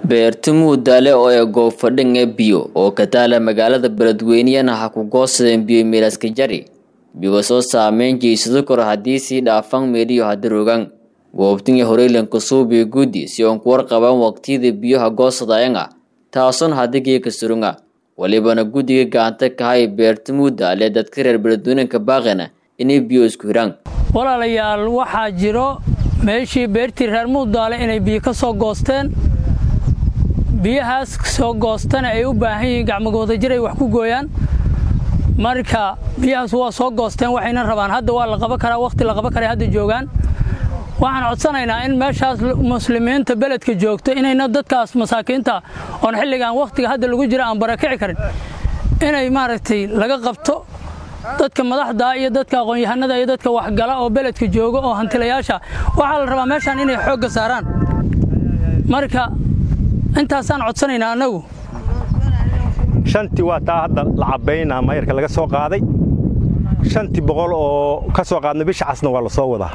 beerta muudaale oo ee goobfadhinga biyo oo ka taala magaalada beledweyneyana ha ku goosadeen biyo milaska jari biyo soo saameyn jeysado kor haddii sii dhaafan meeliyo hadarogan goobtinga horeylanka suubiyo guddi si oon ku warqaban waqtiyada biyoha goosadayanga taasoon hadigii ka surunga walibana guddiga gacanta kahay beerta muudaale dadka reer beledweynanka baaqana inay biyo isku hiraan walaalayaal waxaa jiro meeshii beertii reer muudaale inay biyo ka soo goosteen biyahaas soo goostana ay u baahan yihiin gacmagooda jir ay wax ku gooyaan marka biyahaas waa soo goosteen waxayna rabaan hadda waa la qaban karaa wakhti la qaban karay hadda joogaan waxaan codsanaynaa in meeshaas muslimiinta beledka joogto inayna dadkaas masaakiinta oon xilligan wakhtiga hadda lagu jira aan barakici karin inay maaragtay laga qabto dadka madaxda iyo dadka aqoon-yahanada iyo dadka waxgala oo beledka jooga oo hantilayaasha waxaa la rabaa meeshaan inay xoogga saaraan marka intaasaan codsanaynaa annagu shantii waa taa hadda la cabbaynaa mayarka laga soo qaaday shantii boqol oo ka soo qaadna bisha casna waa la soo wadaa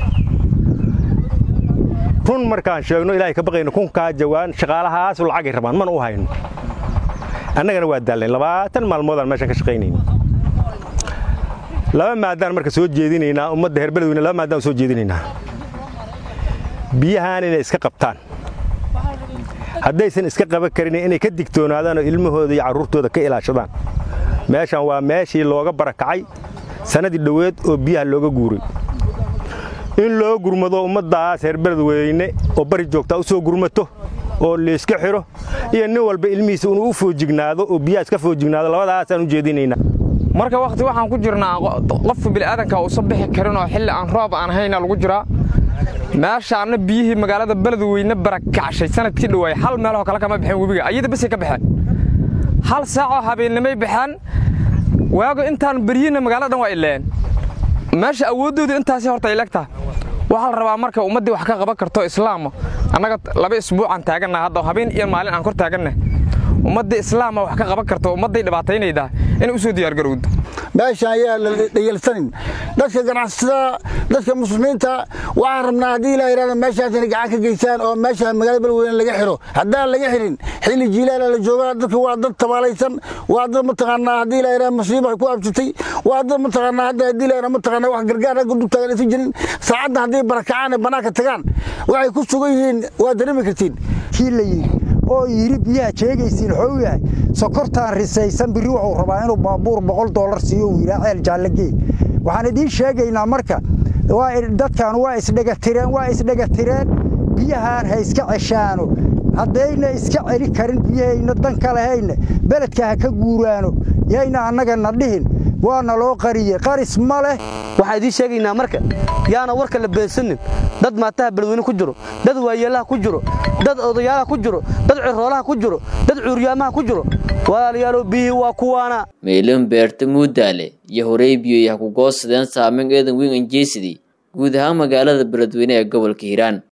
run markaan sheegno ilaahay ka baqayno kunkaa jawaan shaqaalahaasu lacagay rabaan mana u hayno annagana waa daalnayn labaatan maalmoodaan meeshaan ka shaqaynayna laba maadaan marka soo jeedinaynaa ummadda reer beledweyne laba maadaan soo jeedinaynaa biyahaan inay iska qabtaan haddaysan iska qaban karin inay ka digtoonaadaan oo ilmahooda iyo carruurtooda ka ilaashadaan meeshaan waa meeshii looga barakacay sannadii dhoweed oo biyaha looga guuray in loo gurmado ummaddaas reer beledweyne oo bari joogtaa u soo gurmato oo layska xidho iyo nin walba ilmihiisa inuu u foojignaado oo biyaha iska foojignaado labadaasaan u jeedinaynaa marka wakhti waxaan ku jirnaa qofka bini'aadanka uusan bixi karin oo xilli aan roob aan hayna lagu jiraa meeshaanna biyihii magaalada beledweyne barakacshay sanadkii dhowaay hal meeloo kale kama baxeen webiga ayada basay ka baxeen hal saacoo habeennimay baxeen waago intaan beryina magaalada dhan waa ileen meesha awooddoodu intaasi horta ay legtaha waxaa la rabaa marka ummaddii wax ka qaban karto islaama annaga laba isbuucaan taaganna hadda habeen iyo maalin aan kor taaganna ummaddii islaama wax ka qaban karto ummadday dhibaataynaydaa inay u soo diyaargarowdo meeshaan ayaa la dhayalsanin dadka ganacsatada dadka muslimiinta waxaan rabnaa haddii ilaa yidhahda meeshaas inay gacan ka geystaan oo meesha magaalada beledweyne laga xidho haddaan laga xidhin xilli jiilaala la joogaa dadka waa dad tabaalaysan waa dad mataqaanaa haddii ilaa yidhahda musiiba ku absatay waa dad mataqaanaa hadda haddii ilaa yidhahda mataqaanaa wax gargaar ragga dub taagan aysan jirin saacadda hadday barakacaan ee bannaanka tagaan waxay ku sugan yihiin waa dareemi kartiin kii la yidhi oo yidhi biyaha jeegaysiin waxuu yahay sokortaan risaysan birri wuxuu rabaa inuu baabuur boqol dollar siiyo uu yidhaa ceel jaallagee waxaan idiin sheegaynaa marka dadkan waa isdhegatireen waa isdhegatireen biyahaan ha iska ceshaano haddayna iska celi karin biyahayna dan ka lahayna beledka ha ka guuraano yayna annagana dhihin waana loo qariyey qaris ma leh waxaan idiin sheegaynaa marka yaana warka la beensanin dad maataha beledweyne ku jiro dad waayeelaha ku jiro dad odayaalaha ku jiro dad ciroolaha ku jiro dad cuuryaamaha ku jiro walaalayaalow biyihii waa kuwaana meelin beerta muudaale iyo horey biyoy ha ku goosadeen saameyn eedan weyn anjeysadii guud ahaan magaalada beledweyne ee gobolka hiiraan